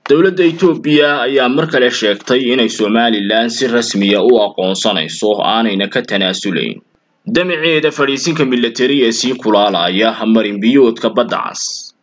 dowladda Itoobiya ayaa mar kale sheegtay inay Somaliland si rasmiya u aqoonsanayso aanayna ka tanaasulayn damaceeda fadhiisinka militari ee sii kulaalaya marin biyoodka badda cas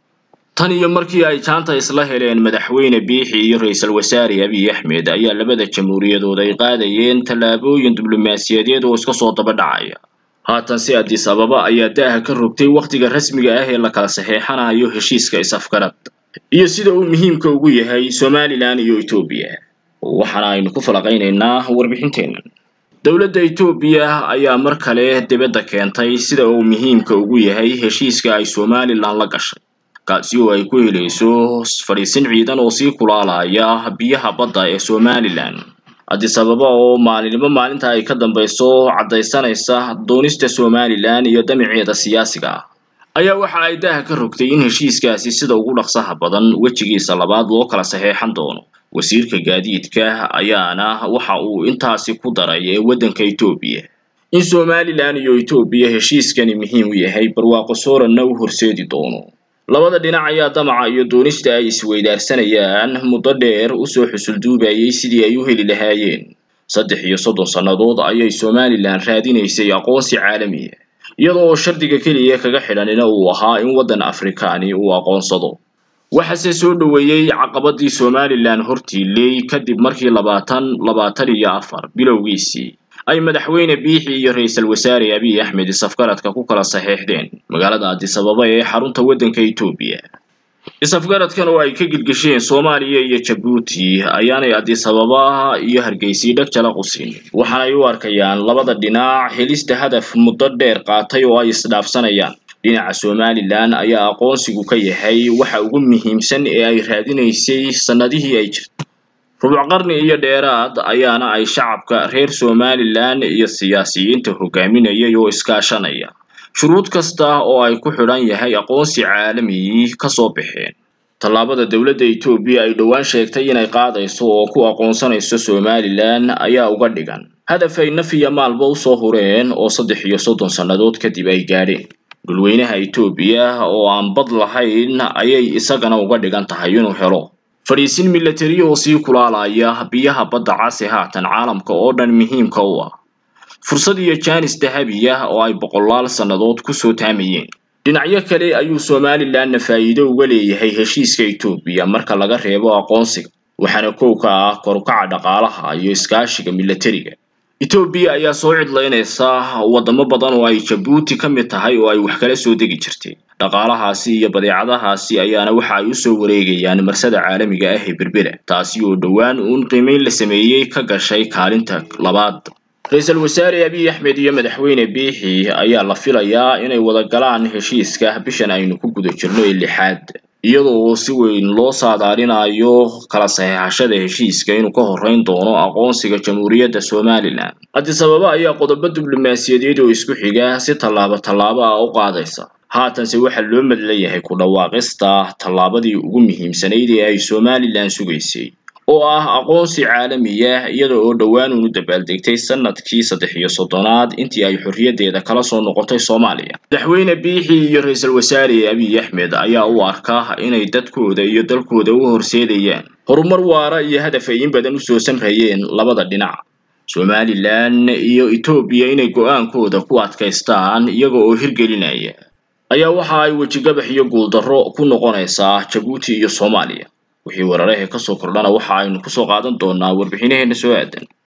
tan iyo markii ay jaanta isla heleen madaxweyne biixi iyo ra-iisul wasaare abiy axmed ayaa labada jamhuuriyadood ay qaadayeen tallaabooyin diblomaasiyadeed oo iska soo daba dhacaya haatan si addis ababa ayaa daaha ka rogtay wakhtiga rasmiga ah ee la kala saxeexanayo heshiiska is-afgarad iyo sida uu muhiimka ugu yahay somalilan iyo etoobiya waxaana aynu ku falaqaynaynaa warbixinteenna dowladda etoobiya ayaa mar kale dibadda keentay sida uu muhiimka ugu yahay heshiiska ay somalilan la gashay kaasi oo ay ku helayso fadhiisin ciidan oo sii kulaalaya biyaha badda ee somalilan addis ababa oo maalinimo maalinta ay ka dambayso caddaysanaysa doonista somalilan iyo damaceeda siyaasiga ah ayaa waxa ay daaha ka rogtay in heshiiskaasi sida ugu dhaqsaha badan wejigiisa labaad loo kala saxeexan doono wasiirka gaadiidka ayaana waxa uu intaasi ku daray ee waddanka etoobiya in somalilan iyo etoobiya heshiiskani muhiim u yahay barwaaqo sooranna u horseedi doono labada dhinac ayaa damaca iyo doonista ay isweydaarsanayaan muddo dheer usoo xusulduubayay sidii ay u heli lahaayeen saddex iyo soddon sannadood ayay somalilan raadinaysay aqoonsi caalamiya iyada oo shardiga keliya kaga xidhanina uu ahaa in waddan afrikaani uu aqoonsado waxaase soo dhoweeyey caqabadii somalilan hortiiley kadib markii labaatan labaatan iyo afar bilowgiisii ay madaxweyne biixi iyo ra-iisul wasaare abiy axmed is-afgaradka ku kala saxeexdeen magaalada addis ababa ee xarunta waddanka etoobiya is-afgaradkan oo ay ka gilgisheen soomaaliya iyo jabuuti ayaanay addis ababa iyo hargeysii dheg jala qusin waxaanay u arkayaan labada dhinac helista hadaf muddo dheer qaatay oo ay isdhaafsanayaan dhinaca somalilan ayaa aqoonsigu ka yahay waxa ugu muhiimsan ee ay raadinaysay sannadihii ay jirtay rubuc qarni iyo dheeraad ayaana ay shacabka reer somalilan iyo siyaasiyiinta hogaaminayay oo iskaashanaya shuruud kasta oo ay ku xidhan yahay aqoonsi caalami kasoo baxeen tallaabada dowladda etoobiya ay dhowaan sheegtay inay qaadayso oo ku aqoonsanayso somalilan ayaa uga dhigan hadaf ay naf iyo maalba usoo hureen oo saddex iyo soddon sannadood kadib ay gaadheen dhulweynaha etoobiya oo aan bad lahayn ayay isagana uga dhigan tahay inuu helo fadhiisin militari oo sii kulaalaya biyaha badda casi haatan caalamka oo dhan muhiimka u ah fursad iyo jaanis dahabi ah oo ay boqolaal sannadood kusoo taamayeen dhinacyo kale ayuu somalilanna faa'iido uga leeyahay heshiiska etoobiya marka laga reebo aqoonsiga waxaana kow ka ah korukaca dhaqaalaha iyo iskaashiga militariga etoobiya ayaa soo cidlaynaysa waddamo badan oo ay jabuuti ka mid tahay oo ay wax kala soo degi jirtay dhaqaalahaasi iyo badeecadahaasi ayaana waxa ay usoo wareegayaan marsada caalamiga ah ee berbera taasi oo dhowaan uun qiimeyn la sameeyey ka gashay kaalinta labaad ra-iisul wasaare abiy axmed iyo madaxweyne biixi ayaa la filayaa inay wada galaan heshiiska bishan aynu ku guda jirno ee lixaad iyadoo si weyn loo saadaalinayo kala saxeexashada heshiiska inuu ka horreyn doono aqoonsiga jamhuuriyadda somalilan addis ababa ayaa qodobo diblomaasiyadeed oo isku xiga si tallaabo tallaabo ah u qaadaysa haatanse waxaa loo madlayahay ku dhawaaqista tallaabadii ugu muhiimsanayd ee ay somalilan sugaysay oo ah aqoonsi caalamiya iyada oo dhowaan unu dabaaldegtay sanadkii saddex iyo soddonaad intii ay xorriyaddeeda kala soo noqotay soomaaliya madaxweyne biixi iyo ra-iisul wasaare abiy axmed ayaa u arka inay dadkooda iyo dalkooda u horseedayaan horumar waara iyo hadaf ay in badan usoo samrayeen labada dhinac somalilan iyo etoobiya inay go-aankooda ku adkaystaan iyaga oo hirgelinaya ayaa waxa ay wejigabax iyo guuldarro ku noqonaysaa jabuuti iyo soomaaliya wixii weeraraha ka soo kordhana waxa aynu kusoo qaadan doonaa warbixinaheena soo aadan